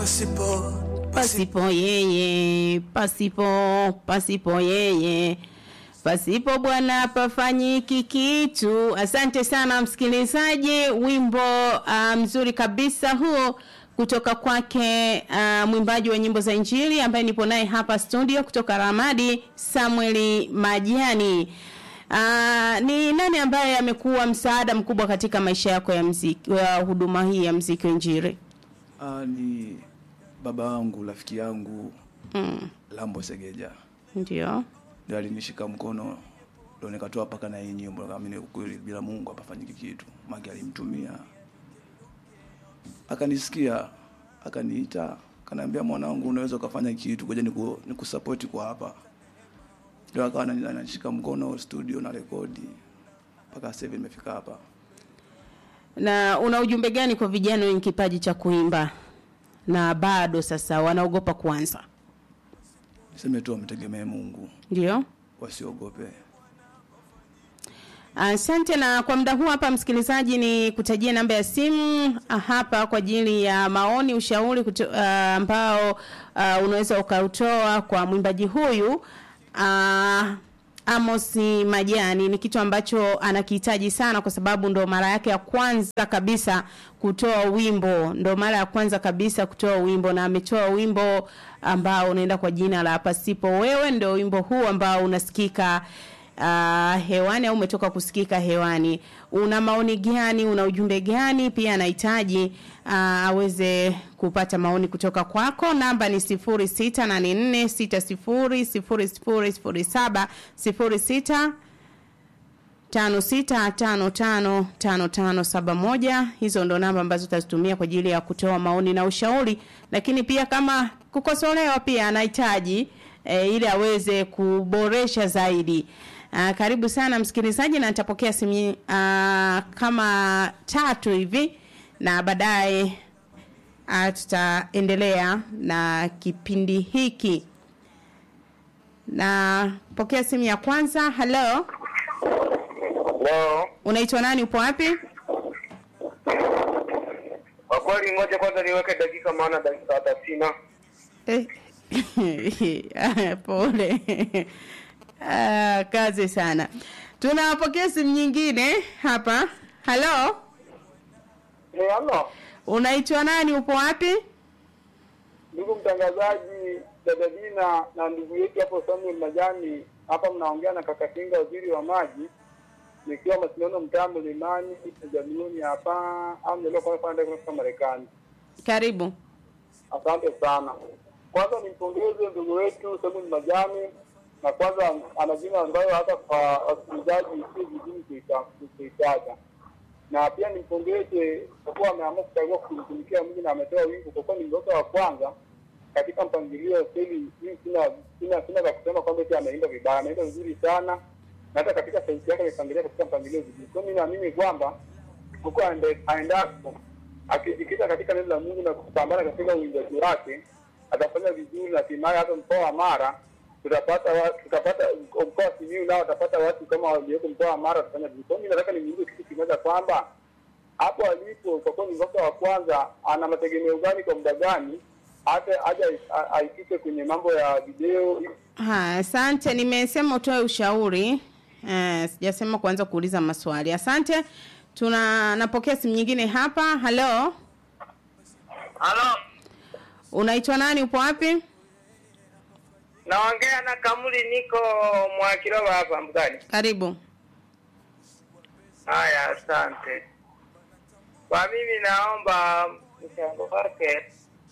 pasipo pasipo yeye, pasipo pasipo yeye, pasipo Bwana pafanyiki kitu. Asante sana msikilizaji, wimbo uh, mzuri kabisa huo kutoka kwake uh, mwimbaji wa nyimbo za Injili ambaye nipo naye hapa studio kutoka Ramadi, Samueli Majani. Uh, ni nani ambaye amekuwa msaada mkubwa katika maisha yako ya mziki, ya huduma hii ya mziki wa Injili? ah, ni baba wangu rafiki yangu Mm, Lambo Segeja ndio. ndio alinishika mkono ndio nikatoa paka na hii nyimbo nikaamini ukweli bila Mungu hapafanyiki kitu maki alimtumia akanisikia akaniita akaniambia mwanangu unaweza ukafanya kitu ngoja niku, nikusapoti kwa hapa ndio akawa anani- ananishika mkono studio na rekodi mpaka sasa hivi nimefika hapa Na una ujumbe gani kwa vijana wenye kipaji cha kuimba na bado sasa wanaogopa kuanza? niseme tu wamtegemee Mungu Ndio. wasiogope Asante na kwa muda huu hapa msikilizaji ni kutajia namba ya simu ah, hapa kwa ajili ya maoni, ushauri kuto, uh, ambao uh, unaweza ukautoa kwa mwimbaji huyu uh, Amos Majani ni kitu ambacho anakihitaji sana kwa sababu ndo mara yake ya kwanza kabisa kutoa wimbo, ndo mara ya kwanza kabisa kutoa wimbo na ametoa wimbo ambao unaenda kwa jina la Pasipo Wewe, ndo wimbo huu ambao unasikika uh, hewani au umetoka kusikika hewani. Una maoni gani? Una ujumbe gani? Pia anahitaji uh, aweze kupata maoni kutoka kwako. Namba ni 0684600007 06 tano sita tano tano tano tano saba moja. Hizo ndo namba ambazo utazitumia kwa ajili ya kutoa maoni na ushauri, lakini pia kama kukosolewa pia anahitaji e, ili aweze kuboresha zaidi. Aa, karibu sana msikilizaji, na nitapokea simu aa, kama tatu hivi na baadaye aa, tutaendelea na kipindi hiki. Na pokea simu ya kwanza. Hello. Leo Unaitwa nani? Upo wapi? kwa kweli, ngoja kwanza niweke dakika, maana dakika hata sina. Eh. Ah, Pole. Ah, kazi sana. Tunapokea simu nyingine hapa. Halo, Eh, halo unaitwa nani? Upo wapi? ndugu mtangazaji, dada Dina na ndugu yetu hapo Samuel Majani, hapa mnaongea na kaka Kinga, waziri wa maji, nikiwa Masindano mtaa Mlimani Jamiuni hapa au nilio kwa kwenda kutoka Marekani. Karibu. Asante sana. Kwanza nimpongeze ndugu wetu Samuel Majani, na kwanza ana jina ambayo hata kwa wasikilizaji si vigumu kuita- kuitaja, na pia nimpongeze kwa kuwa ameamua kuchagua kumtumikia Mungu na ametoa wimbo, kwa kuwa ni mtoto wa kwanza katika mpangilio kweli. Mimi sina sina sina za kusema kwamba eti ameimba vibaya, ameimba vizuri sana, na hata katika sauti yake amepangilia katika mpangilio vizuri. Kwa hiyo mimi naamini kwamba huko aende- aendapo akijikita katika neno la Mungu na kupambana katika uinjaji wake atafanya vizuri, na hatimaye hata mkoa wa Mara tutapata wa- tutapata mkoa wa Simiyu nao watapata watu kama walioko mkoa wa Mara watafanya vizuri. Kwa hiyo mimi nataka nimuulize kitu kimoja kwamba hapo alipo kwa kuwa ni mtoto wa kwanza, ana mategemeo gani kwa muda gani hata aje a- aifike kwenye mambo ya video Ha, asante. Nimesema utoe ushauri. Eh, sijasema kuanza kuuliza maswali. Asante. Tuna napokea simu nyingine hapa. Halo. Halo, Unaitwa nani? Upo wapi? naongea na Kamuli, niko Mwakiroba hapa Mbugani. Karibu. Haya, asante. Kwa mimi naomba mchango wake.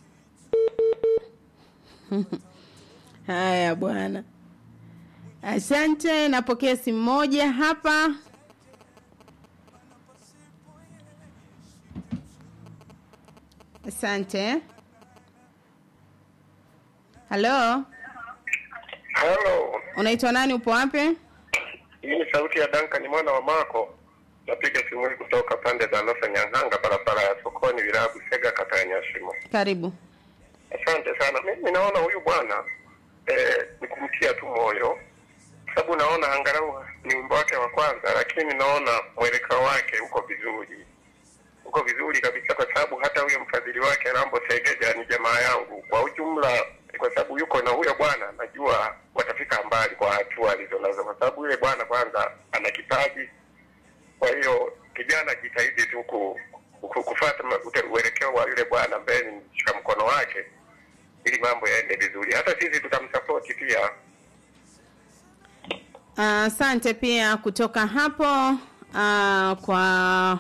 Haya bwana. Asante, napokea simu moja hapa. Asante. Halo, Hello, unaitwa nani? Upo wapi? hii ni sauti ya Duncan mwana wa Mako. Napiga simu hii kutoka pande za Losa Nyang'anga, barabara ya sokoni, wilaya Busega, kata ya Nyashimo. Karibu. Asante sana. Mimi naona huyu bwana eh, ni kumtia tu moyo, sababu naona angalau ni wimbo wake wa kwanza, lakini naona mwelekeo wake uko vizuri. uko vizuri kabisa, kwa sababu hata huyo mfadhili wake Rambo Segeja ni jamaa yangu kwa ujumla, kwa sababu yuko na huyo bwana, najua watafika mbali kwa hatua alizonazo, kwa sababu yule bwana kwanza ana kipaji. Kwa hiyo kijana jitahidi tu ku, ku, kufuata ma- ute- uelekeo wa yule bwana ambaye ni mshika mkono wake, ili mambo yaende vizuri. Hata sisi tutamsapoti pia. Asante pia kutoka hapo uh, kwa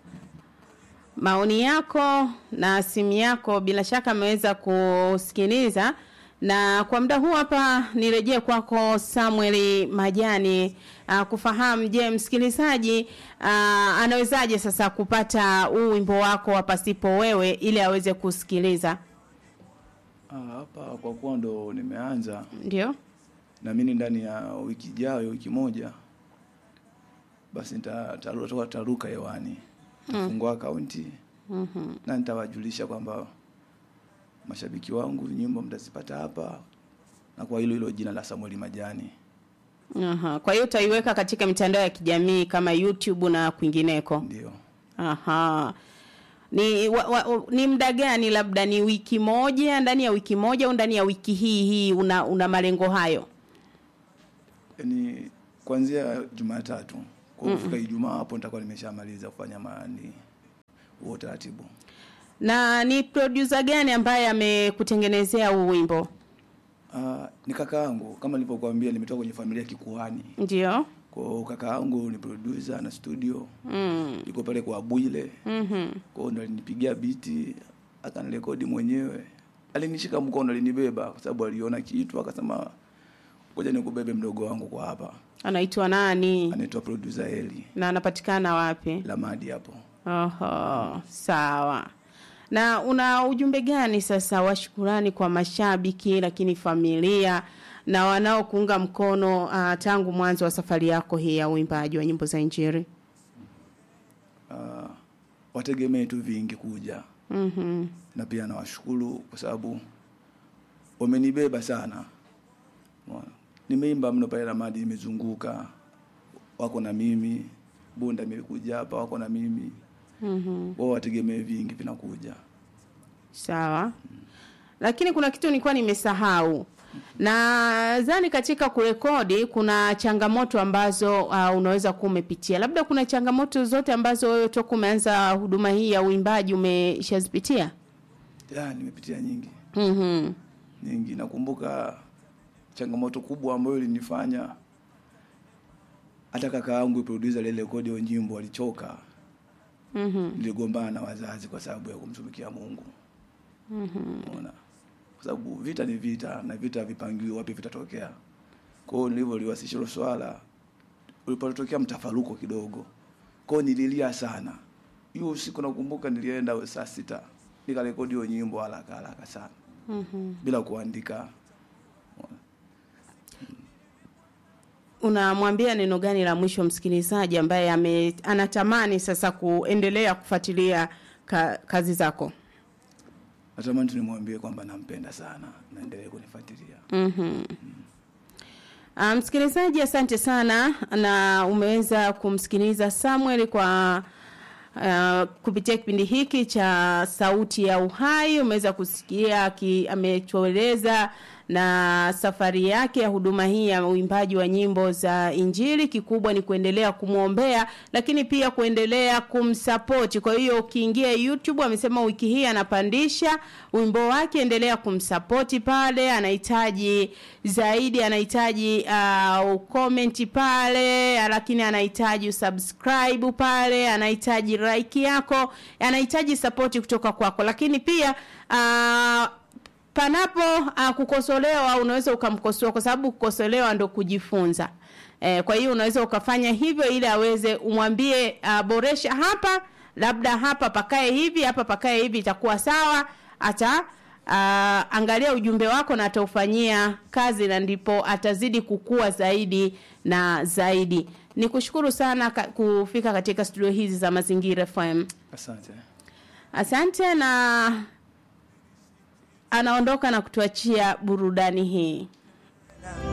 maoni yako na simu yako, bila shaka ameweza kusikiliza. Na kwa muda huu hapa nirejee kwako Samuel Majani uh, kufahamu, je, msikilizaji uh, anawezaje sasa kupata huu wimbo wako wa pasipo wewe ili aweze kusikiliza? Ah, hapa kwa kuwa ndo nimeanza Ndio. naamini ndani ya wiki ijayo wiki moja basi nita- taruka taruka hewani tafungua akaunti Mhm. na nitawajulisha kwamba mashabiki wangu nyimbo mtazipata hapa na kwa hilo hilo jina la Samuel Majani Aha. Kwa hiyo utaiweka katika mitandao ya kijamii kama YouTube na kwingineko. ndio Aha. Ni wa, wa, ni muda gani labda ni wiki moja ndani ya wiki moja au ndani ya wiki hii hii una una malengo hayo? yani kuanzia Jumatatu kwa kufika Ijumaa hapo nitakuwa nimeshamaliza kufanya maani huo utaratibu Na ni producer gani ambaye amekutengenezea huu wimbo? Ah, ni kaka yangu kama nilivyokuambia nimetoka kwenye familia ya kikuhani Ndio. kwa hiyo kaka yangu ni producer na studio Mm. yuko pale kwa Bwile Mhm. kwa hiyo ndo alinipigia biti akanirekodi mwenyewe alinishika mkono alinibeba kwa sababu aliona kitu akasema ngoja nikubebe mdogo wangu kwa hapa Anaitwa nani? anaitwa producer Eli Na anapatikana wapi? Lamadi hapo Oho, sawa. Na una ujumbe gani sasa wa shukurani kwa mashabiki lakini familia na wanaokuunga mkono uh, tangu mwanzo wa safari yako hii ya uimbaji wa nyimbo za Injili? uh, wategemee tu vingi kuja Mhm. na pia nawashukuru kwa sababu wamenibeba sana Umeona? nimeimba mno pale Lamadi imezunguka wako na mimi Bunda imekuja hapa wako na mimi Mhm. wao wategemee vingi vinakuja Sawa. Lakini kuna kitu nilikuwa nimesahau. Nadhani katika kurekodi kuna changamoto ambazo uh, unaweza kuwa umepitia. Labda kuna changamoto zote ambazo wewe toka umeanza huduma hii ya uimbaji umeshazipitia? ya nimepitia nyingi Mhm. nyingi nakumbuka changamoto kubwa ambayo ilinifanya hata kaka yangu producer ile rekodi ya nyimbo alichoka Mhm. niligombana na wazazi kwa sababu ya kumtumikia Mungu Mhm. unaona kwa sababu vita ni vita na vita vipangiwi wapi vitatokea kwa hiyo nilivyoliwasilisha hilo swala ulipotokea mtafaruko kidogo kwa hiyo nililia sana hiyo usiku nakumbuka nilienda saa sita nikarekodi hiyo nyimbo haraka haraka sana Mhm. bila kuandika Unamwambia neno gani la mwisho msikilizaji ambaye ame, anatamani sasa kuendelea kufuatilia ka, kazi zako? natamani tu nimwambie kwamba nampenda sana naendelee kunifuatilia Mhm. Uh, msikilizaji asante sana na umeweza kumsikiliza Samuel kwa uh, kupitia kipindi hiki cha sauti ya uhai umeweza kusikia ki, ametueleza na safari yake ya huduma hii ya uimbaji wa nyimbo za injili kikubwa ni kuendelea kumwombea lakini pia kuendelea kumsapoti kwa hiyo ukiingia youtube amesema wiki hii anapandisha wimbo wake endelea kumsapoti pale anahitaji zaidi anahitaji uh, comment pale lakini anahitaji usubscribe pale anahitaji like yako anahitaji sapoti kutoka kwako lakini pia uh, panapo uh, kukosolewa unaweza ukamkosoa kwa sababu kukosolewa ndo kujifunza eh, kwa hiyo unaweza ukafanya hivyo ili aweze umwambie uh, boresha hapa labda hapa pakae hivi hapa pakae hivi itakuwa sawa ata uh, angalia ujumbe wako na ataufanyia kazi na ndipo atazidi kukua zaidi na zaidi ni kushukuru sana ka, kufika katika studio hizi za mazingira fm asante asante na anaondoka na kutuachia burudani hii